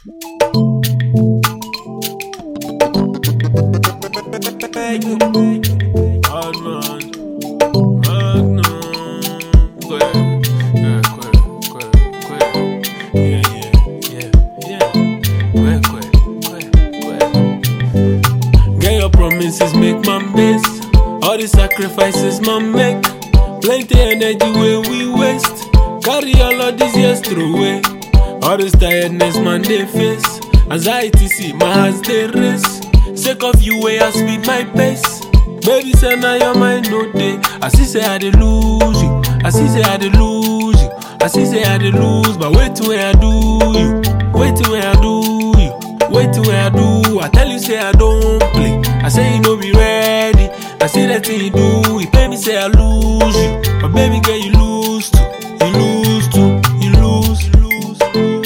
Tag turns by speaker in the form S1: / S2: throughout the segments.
S1: Hardman, Magnum, Quay, yeah, Quay, Quay, Quay, yeah, yeah, yeah, yeah, Quay, Quay, Quay, Quay. Get your promises, make my best. All the sacrifices, my make. Plenty energy where we waste. Carry all of these years through away. All this tiredness, man, they face. Anxiety, see my hands, they race. Sake of you, way I speed my pace. Baby, say now your mind no day. I see say I dey lose you. I see say I dey lose you. I see say I dey lose, but wait till where I do you. Wait till where I do you. Wait till where I do. I tell you say I don't play. I say you no be ready. I see that thing you do. You pay me say I lose you, but baby girl you lose too. You lose too. You lose. lose, lose.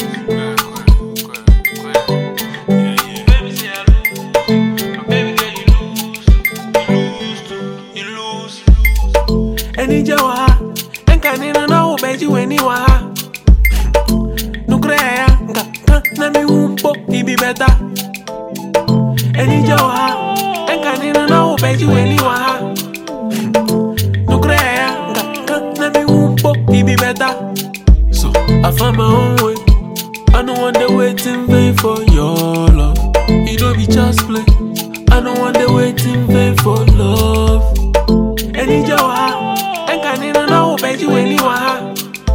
S1: Yeah, yeah. Baby say I lose you, but baby girl you lose. You lose too. You lose. Eni jawa, enka nina na ubeji weni wa. Nukrea nka nka na mi umpo ibi beta. Eni jawa, enka nina na ubeji weni wa. Nukrea nka nka na mi umpo ibi beta. So I found my own way. I don't want to wait in vain for your love. You don't be just play. I don't want to wait in vain for love. Any jawa, enka nina na ubeji weni wa.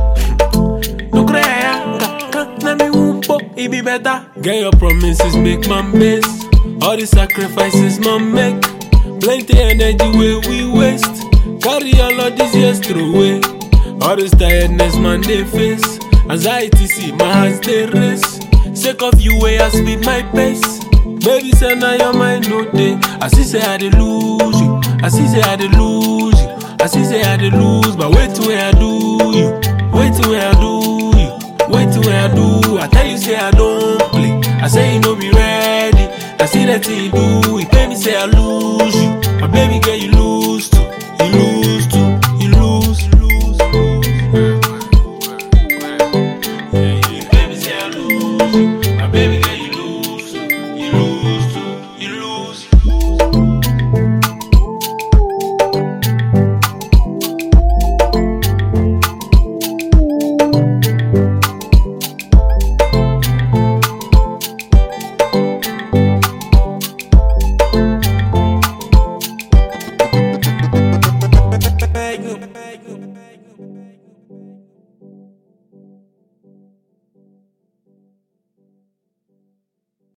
S1: Nukrea nka nka na mi umpo ibi better. Get your promises, make my best. All the sacrifices, my make. Plenty energy where we waste. Carry all of these years through away. All this tiredness, man, they face. Anxiety, see my hands, they race. Sake of you, way I speed my pace. Baby, say now your mind no day. I see say I dey lose you. I see say I dey lose you. I see say I dey lose, but wait till where I do you. Wait till where I do you. Wait till where I do. I tell you say I don't play. I say you no be ready. I see that thing you do. You pay me say I lose you, but baby girl you lose too. You lose too. You lose. lose, lose. Yeah, yeah. Baby say I lose you.